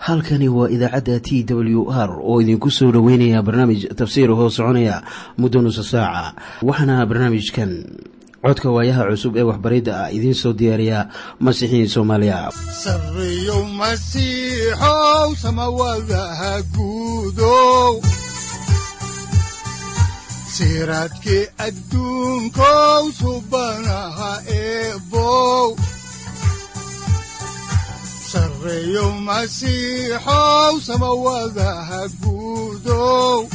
halkani waa idaacadda t w r oo idinku soo dhoweynaya barnaamij tafsiir hoo soconaya muddo nusa saaca waxaana barnaamijkan codka waayaha cusub ee waxbaridda ah idiin soo diyaariya masiixiin soomaaliya sareyow masiixow samawadaha guudow siraadkii adduunkow subanaha eebow sareyow masiixow samawadaha guudow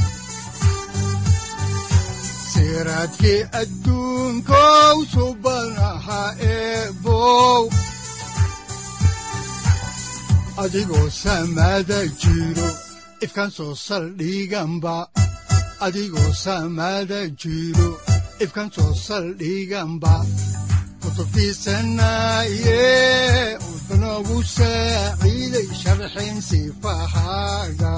siraadkii adduunkow subanaha eebow adigoo samaada jiro ifkaan soo saldhiganba adigoo samaada jiro ifkaan soo saldhiganba kutubtiisanaye udanogu saaciiday sharxin sifahaaga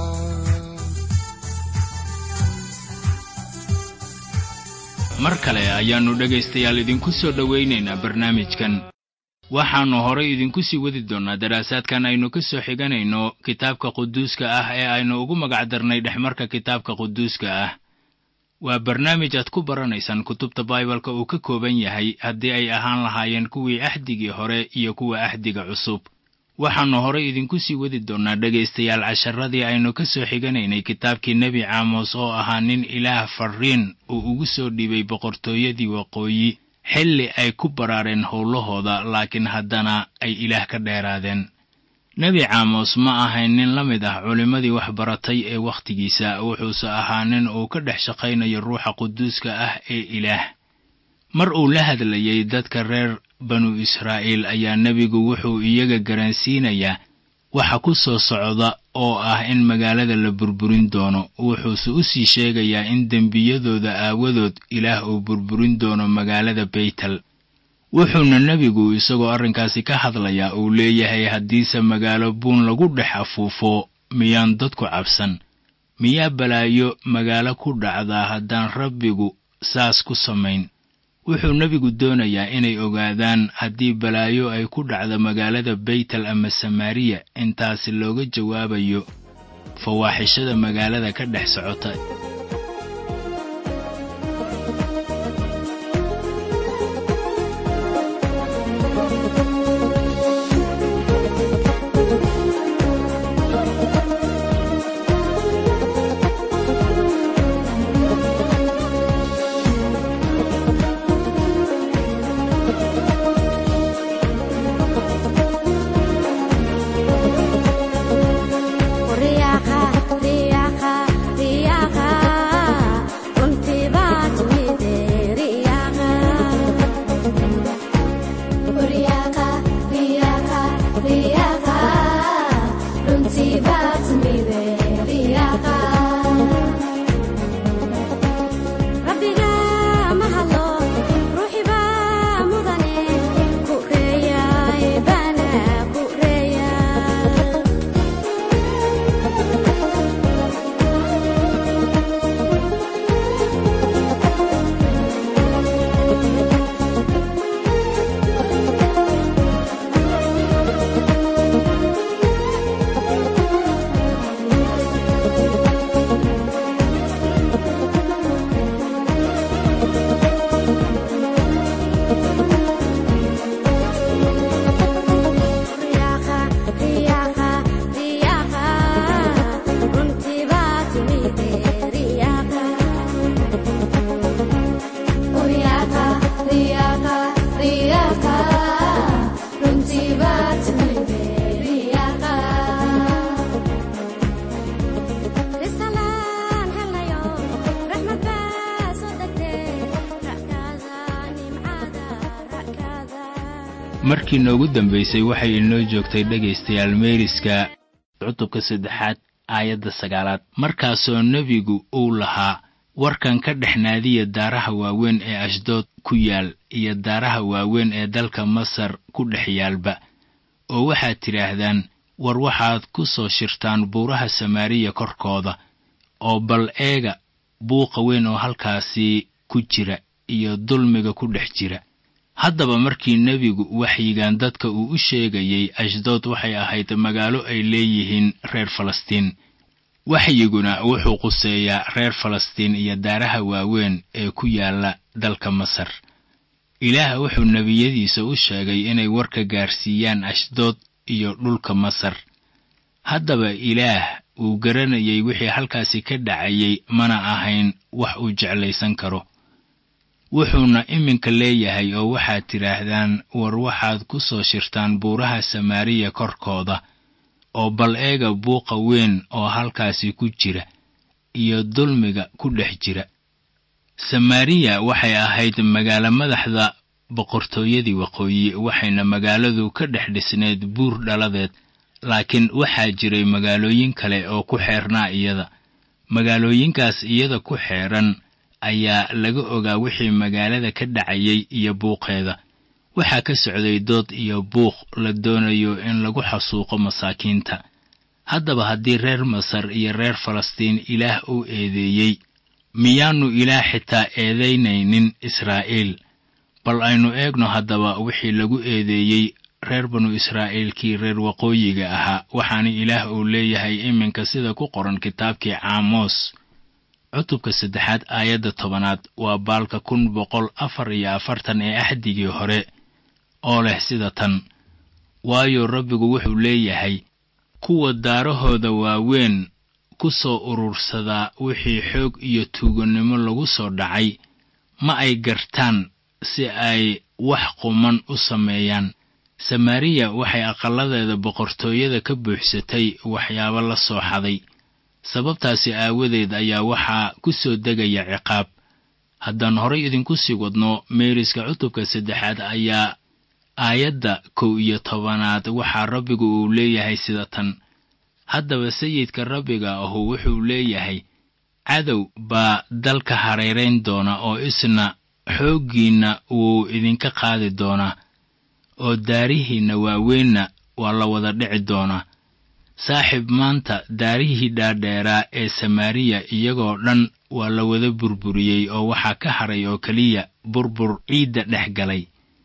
mar kale ayaannu dhegaystayaal idinku soo dhowaynaynaa barnaamijkan waxaannu horay idinku sii wadi doonnaa daraasaadkan aynu ka soo xiganayno kitaabka quduuska ah ee aynu ugu magacdarnay dhexmarka kitaabka quduuska ah waa barnaamij aad ku baranaysaan kutubta baibalka uu ka kooban yahay haddii ay ahaan lahaayeen kuwii axdigii hore iyo kuwa axdiga cusub waxaannu horay idinku sii wadi doonnaa dhegaystayaal casharadii aynu ka soo xiganaynay kitaabkii nebi caamos oo ahaa nin ilaah farriin uu ugu soo dhiibay boqortooyadii waqooyi xilli ay ku baraareen howlahooda laakiin haddana ay ilaah ka dheeraadeen nebi caamos ma ahayn nin la mid ah culimmadii waxbaratay ee wakhtigiisa wuxuuse ahaa nin uu ka dhex shaqaynayo ruuxa quduuska ah ee ilaah mar uu la hadlayey dadka reer banu israa'iil ayaa nebigu wuxuu iyaga garansiinayaa waxa ku soo socda oo ah in magaalada la burburin doono wuxuuse u sii sheegayaa in dembiyadooda aawadood ilaah uu burburin doono magaalada beytel wuxuuna nebigu isagoo arrinkaasi ka hadlayaa uu leeyahay haddiise magaalo buun lagu dhex afuufo miyaan dadku cabsan miyaa balaayo magaalo ku dhacdaa haddaan rabbigu saas ku samayn wuxuu nebigu doonayaa inay ogaadaan haddii balaayo ay ku dhacdo magaalada beytel ama samaariya intaasi looga jawaabayo fawaaxishada magaalada ka dhex socota markii noogu dambaysay waxay inoo joogtay dhegaystayaal meeriska cutubka saddexaad aayadda sagaalaad markaasoo nebigu uu lahaa warkan ka dhex naadiya daaraha waaweyn ee ashdood ku yaal iyo daaraha waaweyn ee dalka masar ku dhex yaalba oo waxaad tidhaahdaan war waxaad ku soo shirtaan buuraha samaariya korkooda oo bal eega buuqa weyn oo halkaasi ku jira iyo dulmiga ku dhex jira haddaba markii nebigu waxyigan dadka uu u sheegayey ashdood waxay ahayd magaalo ay leeyihiin reer falastiin waxyiguna wuxuu quseeyaa reer falastiin iyo daaraha waaweyn ee ku yaalla dalka masar ilaah wuxuu nebiyadiisa u sheegay inay warka gaarsiiyaan ashdood iyo dhulka masar haddaba ilaah uu garanayay wixii halkaasi ka dhacayay mana ahayn wax uu jeclaysan karo wuxuuna iminka leeyahay oo waxaad tidhaahdaan war waxaad ku soo shirtaan buuraha samaariya korkooda oo bal eega buuqa weyn oo halkaasi ku jira iyo dulmiga ku dhex jira samaariya waxay ahayd magaalo madaxda boqortooyadii waqooyi waxayna magaaladu ka dhex dhisnayd buur dhaladeed laakiin waxaa jiray magaalooyin kale oo ku xeernaa iyada magaalooyinkaas iyada ku xeeran ayaa laga ogaa wixii magaalada ka dhacayay iyo buuqeeda waxaa ka socday dood iyo buuq la doonayo in lagu xasuuqo masaakiinta haddaba haddii reer masar iyo reer falastiin ilaah uu eedeeyey miyaannu ilaah xitaa eedaynaynin israa'iil bal aynu eegno haddaba wixii lagu eedeeyey reer banu israa'iilkii reer waqooyiga ahaa waxaana ilaah uu leeyahay iminka sida ku qoran kitaabkii caamos cutubka saddexaad aayadda tobanaad waa baalka kun boqol afar iyo afartan ee axdigii hore oo leh sida tan waayo rabbigu wuxuu leeyahay kuwa daarahooda waaweyn ku soo urursadaa wixii xoog iyo tuugannimo lagu soo dhacay ma ay gartaan si ay wax quman u sameeyaan samaariya waxay aqalladeeda boqortooyada ka buuxsatay waxyaabo la soo xaday sababtaasi aawadeed ayaa waxaa ku soo degaya ciqaab haddaan horay idinku sii wadno meeriska cutubka saddexaad ayaa aayadda kow iyo tobanaad waxaa rabbigu uu leeyahay sida tan haddaba sayidka rabbiga ahu wuxuu leeyahay cadow baa dalka hareerayn doona oo isna xooggiinna wuu idinka qaadi doonaa oo daarihiinna waaweynna waa la wada dhici doonaa saaxiib maanta daarihii dhaadheeraa ee samaariya iyagoo dhan waa la wada burburiyey oo waxaa ka haray oo keliya burbur ciidda dhex galay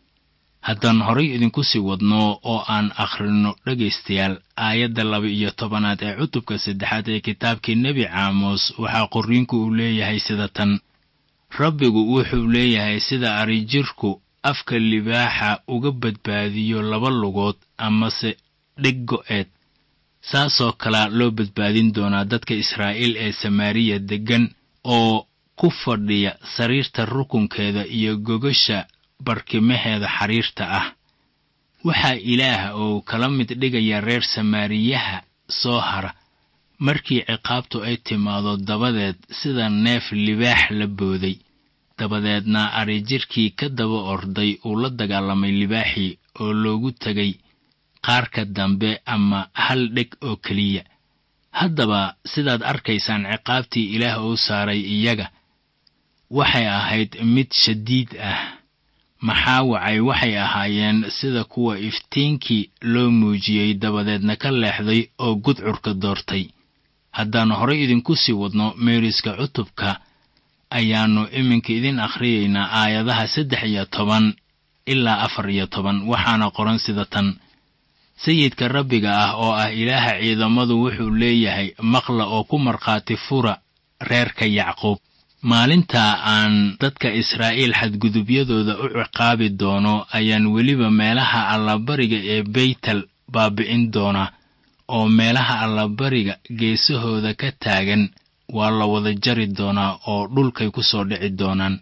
haddaan horay idinku sii wadno oo aan akhrinno dhegaystayaal aayadda laba iyo tobanaad ee cutubka saddexaad ee kitaabkii nebi caamos waxaa qorriinku uu leeyahay sida tan rabbigu wuxuu leeyahay sida arijirku afka libaaxa uga badbaadiyo laba lugood amase dheg go'eed saasoo kalea loo badbaadin doonaa dadka israa'iil ee samaariya deggan oo ku fadhiya sariirta rukunkeeda iyo gogasha barkimaheeda xariirta ah waxaa ilaah uu kala mid dhigaya reer samaariyaha soo hara markii ciqaabtu ay timaado dabadeed sida neef libaax la booday dabadeedna arijirkii ka daba orday uu la dagaalamay libaaxii oo loogu tegay qaarka dambe ama hal dheg oo keliya haddaba sidaad arkaysaan ciqaabtii ilaah uu saaray iyaga waxay ahayd mid shadiid ah maxaa wacay waxay ahaayeen sida kuwa iftiinkii loo muujiyey dabadeedna ka leexday oo gudcurka doortay haddaan horay idinku sii wadno meeriska cutubka ayaannu iminka idin akhriyaynaa aayadaha saddex iyo toban ilaa afar iyo toban waxaana qoran sida tan sayidka rabbiga ah oo ah ilaaha ciidamadu wuxuu leeyahay maqla oo ku markhaati fura reerka yacquub maalintaa aan dadka israa'iil xadgudubyadooda u ciqaabi doono ayaan weliba meelaha allabariga ee beytel baabi'in doonaa oo meelaha allabariga geesahooda ka taagan waa la wada jari doonaa oo dhulkay ku soo dhici doonaan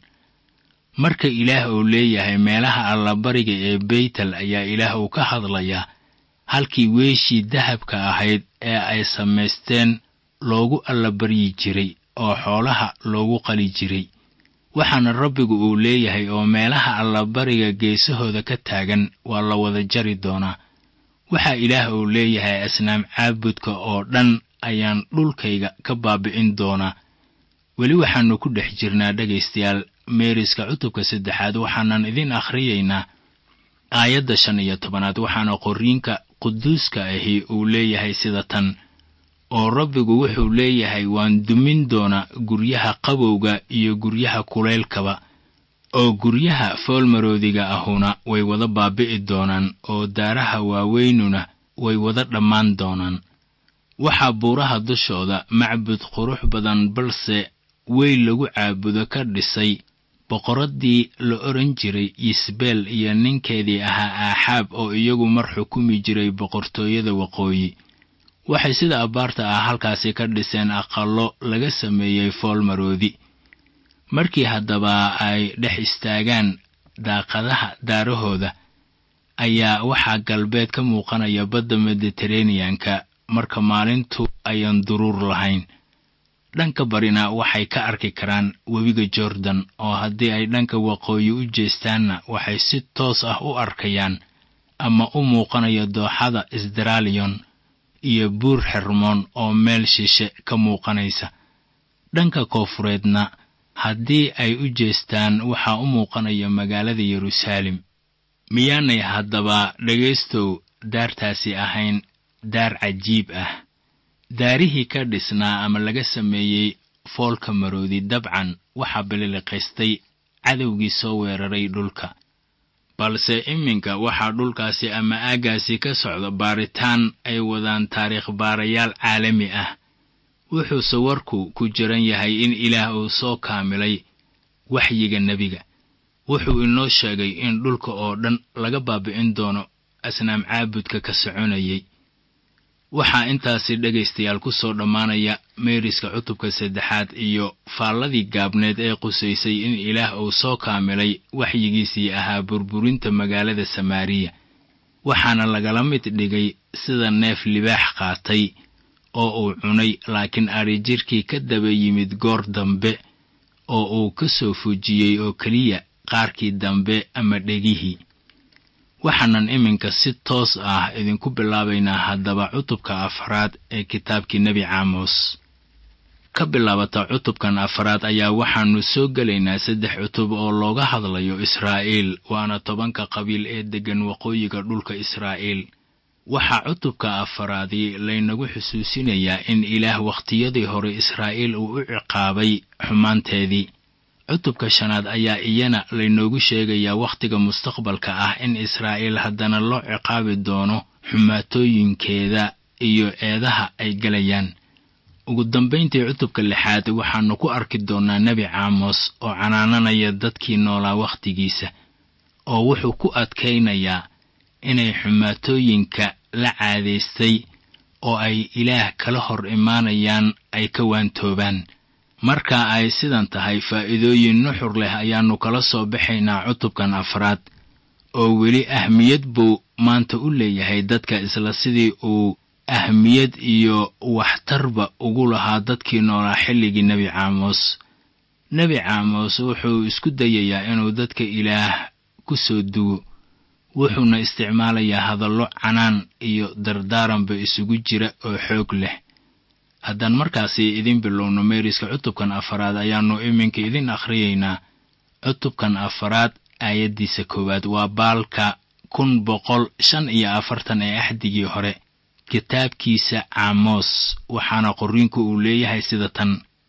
marka ilaah uu leeyahay meelaha allabariga ee beytel ayaa ilaah uu ka hadlayaa halkii weeshii dahabka ahayd ee ay samaysteen loogu allabaryi jiray oo xoolaha loogu qali jiray waxaana rabbigu uu leeyahay oo meelaha allabariga geesahooda ka taagan waa la wada jari doonaa waxaa ilaah uu leeyahay asnaam caabudka oo dhan ayaan dhulkayga ka baabi'in doonaa weli waxaannu ku dhex jirnaa dhegaystayaal meeriska cutubka saddexaad waxaanan idin akhriyaynaa aayadda shan iyo tobanaad waxaana qorriinka quduuska ahi uu leeyahay sida tan oo rabbigu wuxuu leeyahay waan dumin doonaa guryaha qabowga iyo guryaha kulaylkaba oo guryaha foolmaroodiga ahuna way wada baabi'i doonaan oo daaraha waaweynuna way wada dhammaan doonaan waxaa buuraha dushooda macbud qurux badan balse weyl lagu caabudo ka dhisay boqoraddii la odhan jiray yisbeel iyo ninkeedii ahaa aaxaab oo iyagu mar xukumi jiray boqortooyada waqooyi waxay sida abbaarta ah halkaasi ka dhiseen aqallo laga sameeyey foolmaroodi markii haddaba ay dhex istaagaan daaqadaha daarahooda ayaa waxaa galbeed ka muuqanaya badda mediteraneanka marka maalintu ayaan duruur lahayn dhanka barina waxay ka arki karaan webiga jordan oo haddii ay dhanka waqooyi u jeestaanna waxay si toos ah u arkayaan ama u muuqanaya dooxada isdraaliyon iyo buur xermoon oo meel shishe ka muuqanaysa dhanka koofureedna haddii ay u jeestaan waxaa u muuqanaya magaalada yeruusaalem miyaanay haddaba dhegaystow daartaasi ahayn daar cajiib ah daarihii ka dhisnaa ama laga sameeyey foolka maroodi dabcan waxaa bililiqaystay cadowgii soo weeraray dhulka balse iminka waxaa dhulkaasi ama aaggaasi ka socda baaritaan ay wadaan taariikh baarayaal caalami ah wuxuuse warku ku jiran yahay in ilaah uu soo kaamilay waxyiga nebiga wuxuu inoo sheegay in dhulka oo dhan laga baabi'in doono asnaam caabudka ka soconayay waxaa intaasi dhegaystayaal ku soo dhammaanaya meeriska cutubka saddexaad iyo faalladii gaabneed ee qusaysay in ilaah uu soo kaamilay waxyigiisii ahaa burburinta magaalada samaariya waxaana lagala mid dhigay sida neef libaax qaatay oo uu cunay laakiin adrijirkii ka daba yimid goor dambe oo uu ka soo fujiyey oo keliya qaarkii dambe ama dhegihii waxaanan iminka si toos ah idinku bilaabaynaa haddaba cutubka afraad ee kitaabkii nebi caamos ka bilaabata cutubkan afraad ayaa waxaannu soo gelaynaa saddex cutub oo looga hadlayo israa'iil waana tobanka qabiil ee deggan waqooyiga dhulka israa'iil waxaa cutubka afaraadii laynagu xusuusinayaa in ilaah wakhtiyadii hore israa'iil uu u ciqaabay xumaanteedii cutubka shanaad ayaa iyana laynoogu sheegayaa wakhtiga mustaqbalka ah in israa'iil haddana loo ciqaabi doono xumaatooyinkeeda iyo eedaha ay gelayaan ugu dambayntii cutubka lixaad waxaannu ku arki doonnaa nebi caamos oo canaananaya dadkii noolaa wakhtigiisa oo wuxuu ku adkaynayaa inay xumaatooyinka la caadaystay oo ay ilaah kala hor imaanayaan ay ka waantoobaan marka ay sidan tahay faa'iidooyin nuxur leh ayaannu kala soo baxaynaa cutubkan afraad oo weli ahmiyad buu maanta u leeyahay dadka isla sidii uu ahmiyad iyo waxtarba ugu lahaa dadkii noolaa xilligii nebi caamos nebi caamos wuxuu isku dayayaa inuu dadka ilaah ku soo dugo wuxuuna isticmaalayaa hadallo canaan iyo dardaaranba isugu jira oo xoog leh haddaan markaasi idin bilowno meeriska cutubkan afaraad ayaannu iminka idin akhriyaynaa cutubkan afaraad aayaddiisa koowaad waa baalka kun boqol shan iyo afartan ee axdigii hore kitaabkiisa caamos waxaana qorriinku uu leeyahay sida tan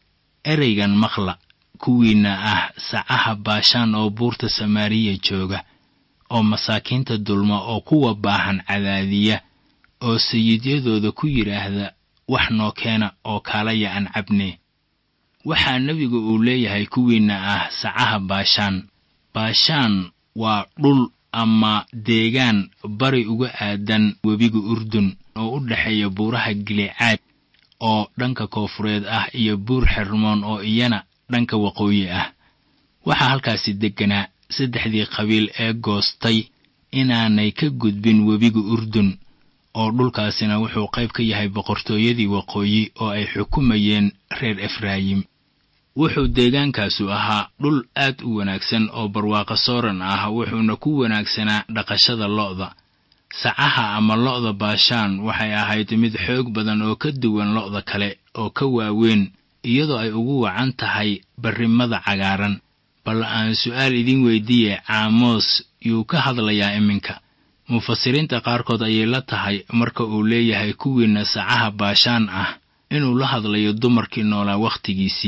ereygan maqla kuwiinna ah sacaha baashaan oo buurta samaariya jooga oo masaakiinta dulma oo kuwa baahan cadaadiya oo sayidyadooda ku yidhaahda wax noo keena oo kaalaya aan cabne waxaa nebigu uu leeyahay kuwiinna ah sacaha baashaan baashaan waa dhul ama deegaan bari uga aadan webiga urdun oo u dhexeeya buuraha gilicaad oo dhanka koofureed ah iyo buur xermoon oo iyana dhanka waqooyi ah waxaa halkaasi degganaa saddexdii qabiil ee goostay inaanay ka gudbin webiga urdun oo dhulkaasina wuxuu qayb ka yahay boqortooyadii waqooyi oo ay xukumayeen reer efraayim wuxuu deegaankaasu ahaa dhul aad u wanaagsan oo barwaaqo sooran ah wuxuuna ku wanaagsanaa dhaqashada lo'da sacaha ama lo'da baashaan waxay ahayd mid xoog badan oo ka duwan lo'da kale oo ka waaweyn iyadoo ay ugu wacan tahay barrimada cagaaran bal aan su'aal idin weydiiye caamoos yuu ka hadlayaa iminka mufasiriinta qaarkood ayay la tahay marka uu leeyahay kuwiinna sacaha baashaan ah inuu la hadlayo dumarkii noolaa wakhtigiisii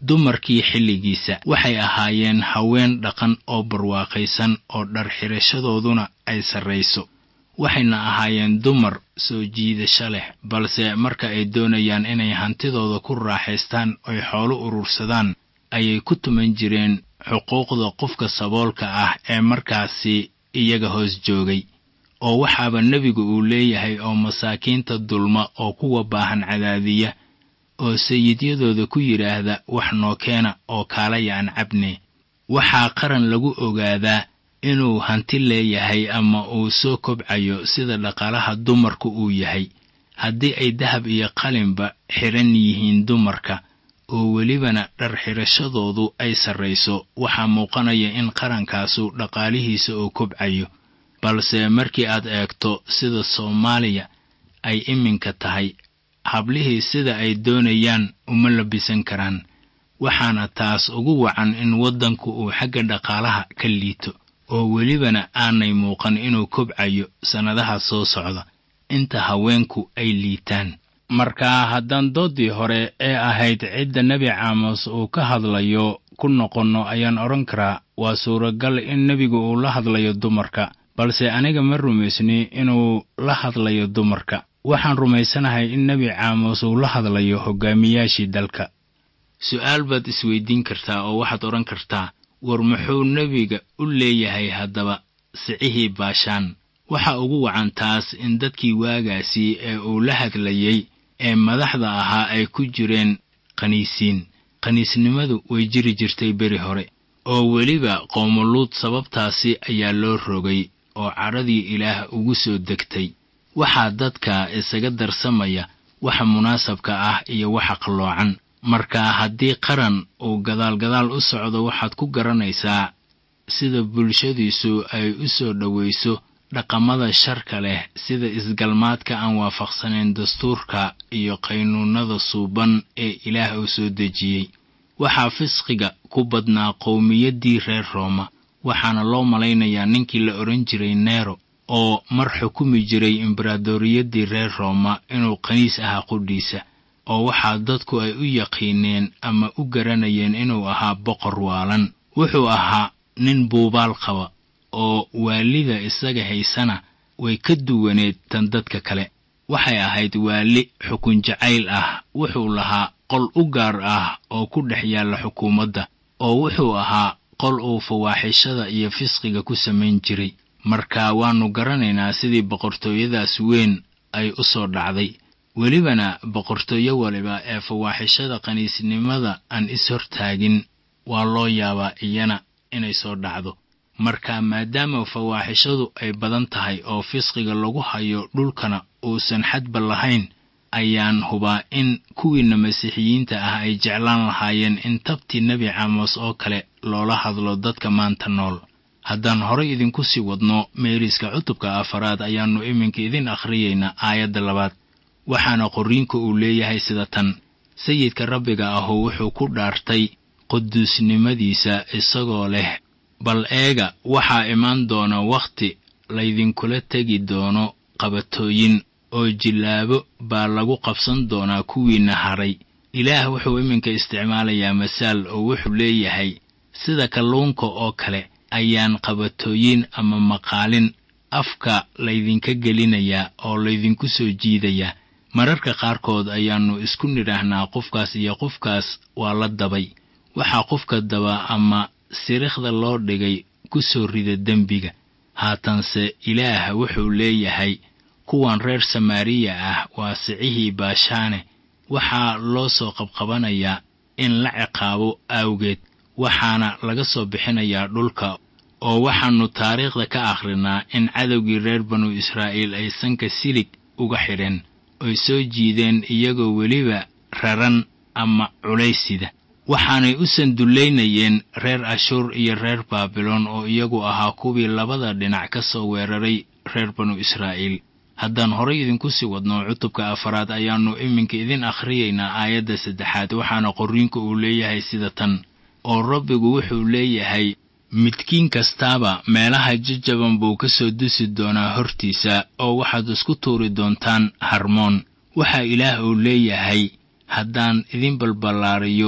dumarkii xilligiisa waxay ahaayeen haween dhaqan oo barwaaqaysan oo dhar xidhashadooduna ay sarrayso waxayna ahaayeen dumar soo jiidasho leh balse marka ay doonayaan inay hantidooda ku raaxaystaan oy xoolo urursadaan ayay ku tuman jireen xuquuqda qofka saboolka ah ee markaasi iyaga hoos joogay oo waxaaba nebigu uu leeyahay oo masaakiinta dulma oo kuwa baahan cadaadiya oo sayidyadooda ku yidhaahda wax noo keena oo kaalaya aan cabne waxaa qaran lagu ogaadaa inuu hanti leeyahay ama uu soo kobcayo sida dhaqaalaha dumarku uu yahay haddii ay dahab iyo qalinba xidhan yihiin dumarka oo welibana dhar xidhashadoodu ay sarrayso waxaa muuqanaya in qarankaasu dhaqaalihiisa uu kobcayo balse markii aad eegto sida soomaaliya ay iminka tahay hablihii sida ay doonayaan uma labisan karaan waxaana taas ugu wacan in waddanku uu xagga dhaqaalaha ka liito oo welibana aanay muuqan inuu kobcayo sannadaha soo socda inta haweenku ay liitaan marka haddaan dooddii hore ee ahayd cidda nebi caamos uu ka hadlayo ku noqonno ayaan odhan karaa waa suuragal in nebigu uu la hadlayo dumarka balse aniga ma rumaysni inuu la hadlayo dumarka waxaan rumaysanahay in nebi caamos uu la hadlayo hoggaamiyaashii dalka su'aal baad isweydiin kartaa oo waxaad odhan kartaa war muxuu nebiga u leeyahay haddaba sicihii baashaan waxa ugu wacan taas in dadkii waagaasi ee uu la hadlayey ee madaxda ahaa ay ku jireen khaniisiin khaniisnimadu way jiri jirtay beri hore oo weliba qoomuluud sababtaasi ayaa loo rogay oo cadhadii ilaah ugu soo degtay waxaa dadka isaga darsamaya waxa munaasabka ah iyo waxa qalloocan marka haddii qaran uu gadaalgadaal u socdo waxaad ku garanaysaa sida bulshadiisu ay u soo dhowayso dhaqamada sharka leh sida isgalmaadka aan waafaqsanayn dastuurka iyo qaynuunnada suuban ee ilaah uu soo dejiyey waxaa fisqiga ku badnaa qowmiyaddii reer rooma waxaana loo malaynayaa ninkii la odhan jiray neero oo mar xukumi jiray embaradoriyaddii reer rooma inuu qaniis ahaa qudhiisa oo waxaa dadku ay u yaqiineen ama u garanayeen inuu ahaa boqor waalan wuxuu ahaa nin buubaal qaba oo waalida isaga haysana way ka duwaneed tan dadka kale waxay ahayd waali xukun jacayl ah wuxuu lahaa qol u gaar ah oo ku dhex yaalla xukuumadda oo wuxuu ahaa qol uu fawaaxishada iyo fisqiga ku samayn jiray marka waannu garanaynaa sidii boqortooyadaas weyn ay u soo dhacday welibana boqortooyo waliba ee fawaaxishada qaniisnimada aan is-hortaagin waa loo yaabaa iyana inay soo dhacdo marka maadaama fawaaxishadu ay badan tahay oo fisqiga lagu hayo dhulkana uusan xadba lahayn ayaan hubaa in kuwiinna masiixiyiinta ah ay jeclaan lahaayeen in tabtii nebi caamos oo kale loola hadlo dadka maanta nool haddaan horay idinku sii wadno meeriska cutubka afaraad ayaannu iminka idin akhriyaynaa aayadda labaad waxaana qorriinka uu leeyahay sida tan sayidka rabbiga ahu wuxuu ku dhaartay quduusnimadiisa isagoo leh bal eega waxaa imaan doona wakhti laydinkula tegi doono qabatooyin oo jillaabo baa lagu qabsan doonaa kuwiinna hadhay ilaah wuxuu iminka isticmaalayaa masaal oo wuxuu leeyahay sida kalluunka oo kale ayaan qabatooyin ama maqaalin afka laydinka gelinayaa oo laydinku soo jiidayaa mararka qaarkood ayaannu isku nidhaahnaa qofkaas iyo qofkaas waa la dabay waxaa qofka daba ama sirikhda loo dhigay ku soo rida dembiga haatanse ilaah wuxuu leeyahay kuwan reer samaariya ah waa sicihii baashaane waxaa loo soo qabqabanayaa in la ciqaabo awgeed waxaana laga soo bixinayaa dhulka oo waxaannu taariikhda ka akhrinaa in cadowgii reer banu israa'iil ay sanka silig uga xidheen oy soo jiideen iyagoo weliba raran ama culaysida waxaanay u sandullaynayeen reer ashuur iyo reer baabiloon oo iyagu ahaa kuwii labada dhinac ka soo weeraray reer banu israa'iil haddaan horay idinku sii wadno cutubka afaraad ayaannu iminka idin akhriyaynaa aayadda saddexaad waxaana qorriinku uu leeyahay sida tan oo rabbigu wuxuu leeyahay midkiin kastaaba meelaha jajaban buu ka soo dusi doonaa hortiisa oo waxaad isku tuuri doontaan harmoon waxaa ilaah uu leeyahay haddaan idin balballaariyo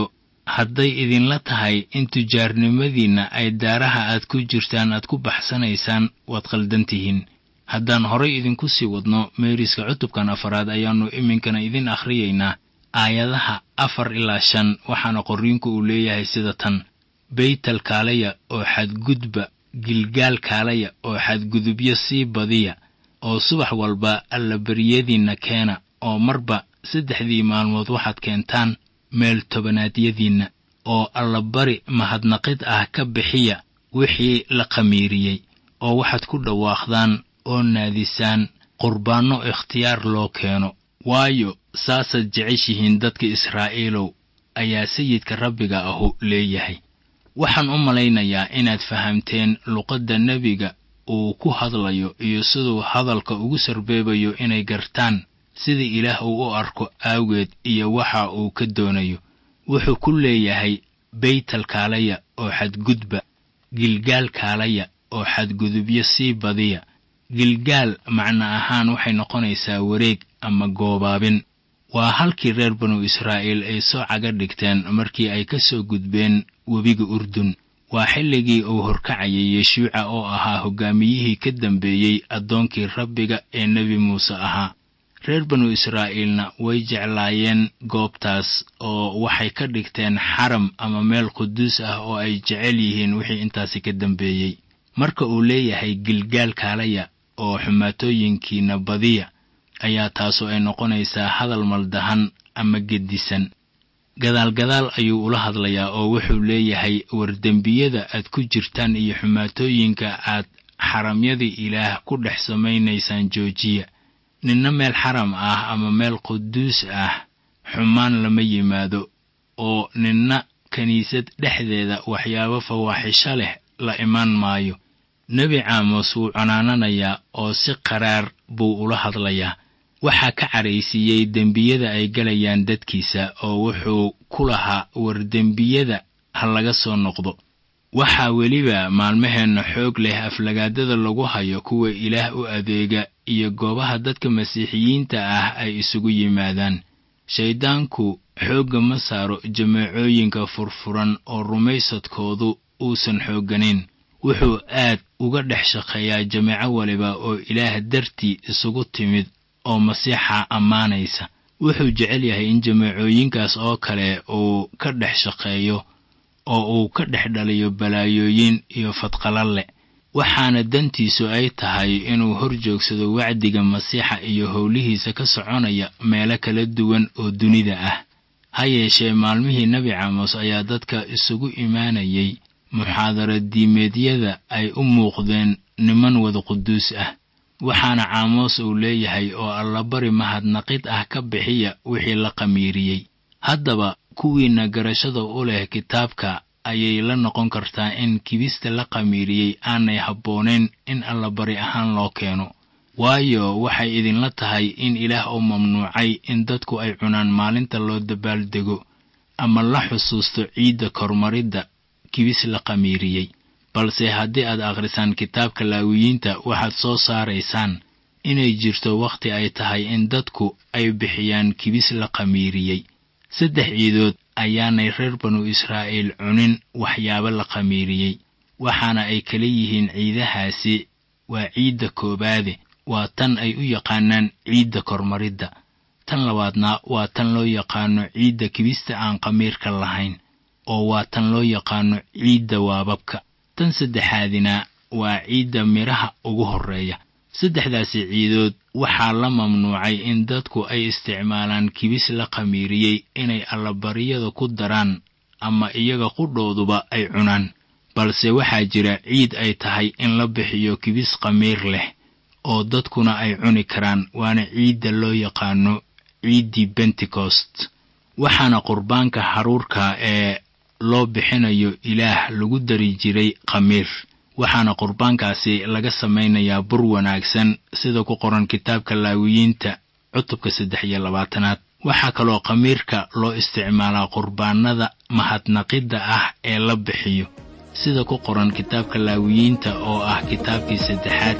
hadday idinla tahay in tujaarnimadiinna ay daaraha aad ku jirtaan aad ku baxsanaysaan waad khaldan tihiin haddaan horay idinku sii wadno meeriska cutubkan afaraad ayaannu iminkana idin akhriyaynaa aayadaha afar ilaa shan waxaana qorriinku uu leeyahay sida tan beytal kaalaya oo xadgudba gilgaal kaalaya oo xadgudubyo sii badiya oo subax walba allabaryadiinna keena oo marba saddexdii maalmood waxaad keentaan meel tobanaadyadiinna oo allabari mahadnaqid ah ka bixiya wixii la khamiiriyey oo waxaad ku dhawaaqdaan oo naadisaan qurbaanno ikhtiyaar loo keeno waayo saasaad jeceshihiin dadka israa'iilow ayaa sayidka rabbiga ahu leeyahay waxaan u malaynayaa inaad fahamteen luqadda nebiga uu ku hadlayo iyo siduu hadalka ugu sarbeebayo inay gartaan sida ilaah uu u arko aawgeed iyo waxa uu ka doonayo wuxuu ku leeyahay beytal kaalaya oo xadgudba gilgaal kaalaya oo xadgudubyo sii badiya gilgaal macno ahaan waxay noqonaysaa wareeg ama goobaabin waa halkii reer banu israa'iil ay soo caga dhigteen markii ay ka soo gudbeen webiga urdun waa xilligii uu horkacayay yeshuuca oo ahaa hoggaamiyihii ka dambeeyey addoonkii rabbiga ee nebi muuse ahaa reer banu israa'iilna way jeclaayeen goobtaas oo waxay ka dhigteen xaram ama meel quduus ah oo ay jecel yihiin wixii intaasi ka dambeeyey marka uu leeyahay gilgaal kaalaya oo xumaatooyinkiina badiya ayaa taasu ay noqonaysaa hadal maldahan ama gedisan gadaalgadaal ayuu ula hadlayaa oo wuxuu leeyahay wardembiyada aad ku jirtaan iyo xumaatooyinka aad xaramyadii ilaah ku dhex samaynaysaan joojiya ninna meel xaram ah ama meel quduus ah xumaan lama yimaado oo ninna kiniisad dhexdeeda waxyaabo fawaaxisho leh la imaan maayo nebi caamos wuu canaananayaa oo si qaraar buu ula hadlayaa waxaa ka cadhaysiiyey dembiyada ay galayaan dadkiisa oo wuxuu ku lahaa war dembiyada ha laga soo noqdo waxaa weliba maalmaheenna xoog leh aflagaadada lagu hayo kuwa ilaah u adeega iyo goobaha dadka masiixiyiinta ah ay isugu yimaadaan shayddaanku xoogga ma saaro jameecooyinka furfuran oo rumaysadkoodu uusan xoogganayn wuxuu aad uga dhex shaqeeyaa jameeco waliba oo ilaah dartii isugu timid oo masiixa ammaanaysa wuxuu jecel yahay in jameecooyinkaas oo kale uu ka dhex shaqeeyo oo uu ka dhex dhaliyo balaayooyin iyo fadqalalle waxaana dantiisu ay tahay inuu hor joogsado wacdiga masiixa iyo howlihiisa ka soconaya meelo kala duwan oo dunida ah ha yeeshee maalmihii nebi caamos ayaa dadka isugu imaanayay muxaadara diimeedyada ay u muuqdeen niman wada quduus ah waxaana caamoos uu leeyahay oo allabari mahadnaqid ah ka bixiya wixii la qamiiriyey haddaba kuwiinna garashada u leh kitaabka ayay la noqon kartaa in kibista la qamiiriyey aanay habboonayn in allabari ahaan loo keeno waayo waxay idinla tahay in ilaah uu mamnuucay in dadku ay cunaan maalinta loo dabaaldego ama la xusuusto ciidda kormaridda kibis la qamiiriyey balse haddii aad akhrisaan kitaabka laawiyiinta waxaad soo saaraysaan inay jirto wakhti ay tahay in dadku ay bixiyaan kibis la qamiiriyey saddex ciidood ayaanay reer banu israa'iil cunin waxyaabo la qamiiriyey waxaana ay kala yihiin ciidahaasi waa ciidda koowaade waa tan ay u yaqaanaan ciidda kormaridda tan labaadna waa tan loo yaqaano ciidda kibista aan qamiirka lahayn oo waa tan loo yaqaano ciidda waababka tan saddexaadina waa ciidda midhaha ugu horreeya saddexdaasi ciidood waxaa la mamnuucay in dadku ay isticmaalaan kibis la qamiiriyey inay allabariyada ku daraan ama iyaga qudhooduba ay cunaan balse waxaa jira ciid ay tahay in la bixiyo kibis qamiir leh oo dadkuna ay cuni karaan waana ciidda loo yaqaano ciiddii bentecost waxaana qurbaanka haruurka ee loo bixinayo ilaah lagu dari jiray khamiir waxaana qurbaankaasi laga samaynayaa bur wanaagsan sida ku qoran kitaabka laawiyiinta cutubka saddex iyo labaatanaad waxaa kaloo khamiirka loo isticmaalaa qurbaanada mahadnaqidda ah ee la bixiyo sida ku qoran kitaabka laawiyiinta oo ah kitaabkii saddexaad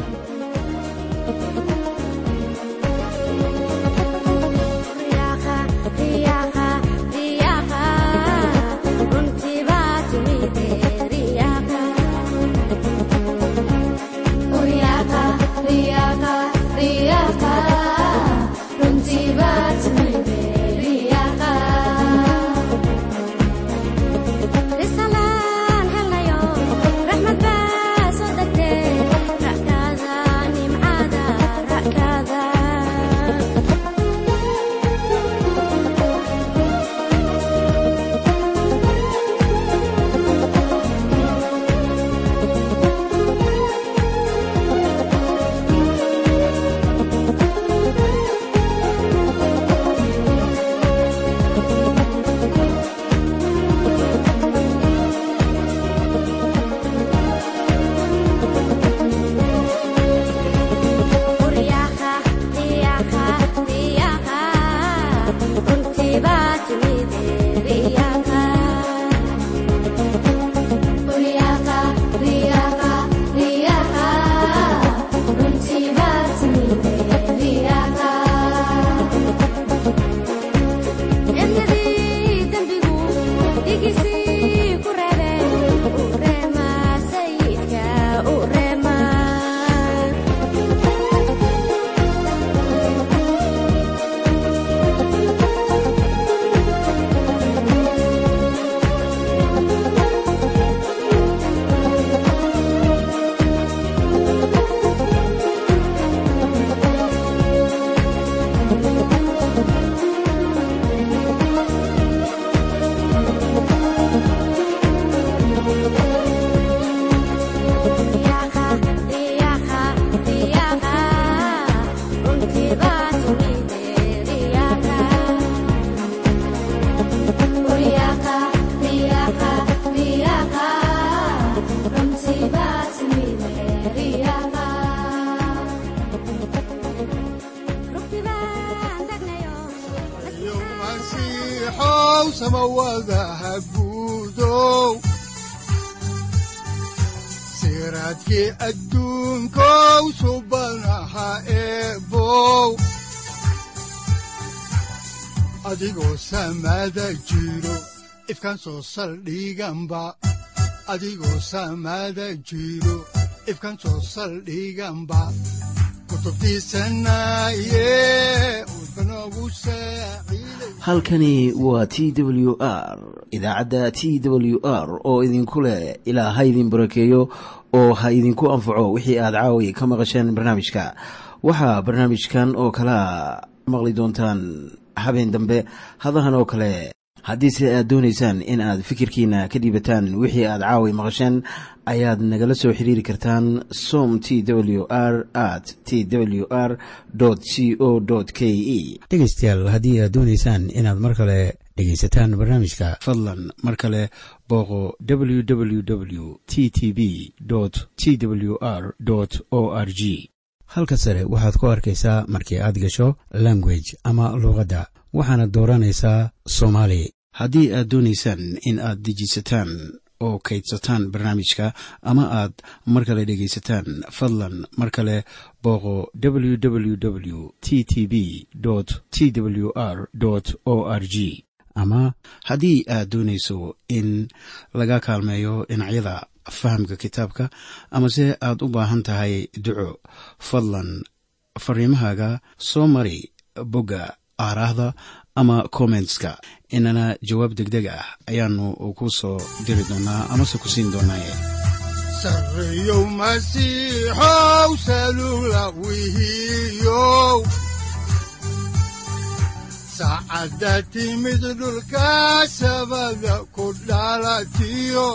masiixow samawadaha guudow siraadkii adduunkow subanaha eebow adigoo samada jiro ifkan soo saldhiganba adigoo samada jiro ifkan soo saldhiganba halkani waa t w r idaacadda t w r oo idinku leh ilaa ha idin barakeeyo oo ha idinku anfaco wixii aad caawi ka maqasheen barnaamijka waxaa barnaamijkan oo kalaa maqli doontaan habeen dambe hadahan oo kale haddiise aad doonaysaan in aad fikirkiina ka dhiibataan wixii aad caawi maqasheen ayaad nagala soo xiriiri kartaan som t w r at t w r c o k e dhegaystayaal haddii aad doonaysaan inaad mar kale dhegaysataan barnaamijka fadlan mar kale booqo w w w t t b t w r o r g halka sare waxaad ku arkaysaa markii aad gasho language ama luuqadda waxaana dooranaysaa soomaali haddii aad doonaysaan in aad dejisataan oo kaydsataan barnaamijka ama aad mar kale dhegaysataan fadlan mar kale booqo w w w t t b t w r o r g ama haddii aad doonayso in laga kaalmeeyo dhinacyada fahamka kitaabka amase aad u baahan tahay duco fadlan fariimahaaga soo mari bogga aaraahda ama kommentska inana jawaab degdeg ah ayaanu ku soo diri doonaa amase ku siin doonaaye sareyow masiixow salula wihiyow saacadda timid dhulka sabada ku dhalatiyo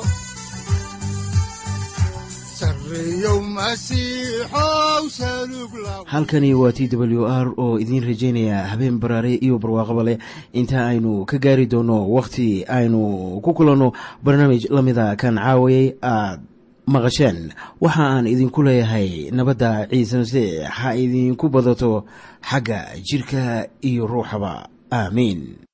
halkani waa t w r oo idiin rajaynaya habeen baraare iyo barwaaqaba leh inta aynu ka gaari doono wakhti aynu ku kulanno barnaamij la mida kan caawayay aad maqasheen waxa aan idinku leeyahay nabadda ciise masiix ha idinku badato xagga jidhka iyo ruuxaba aamiin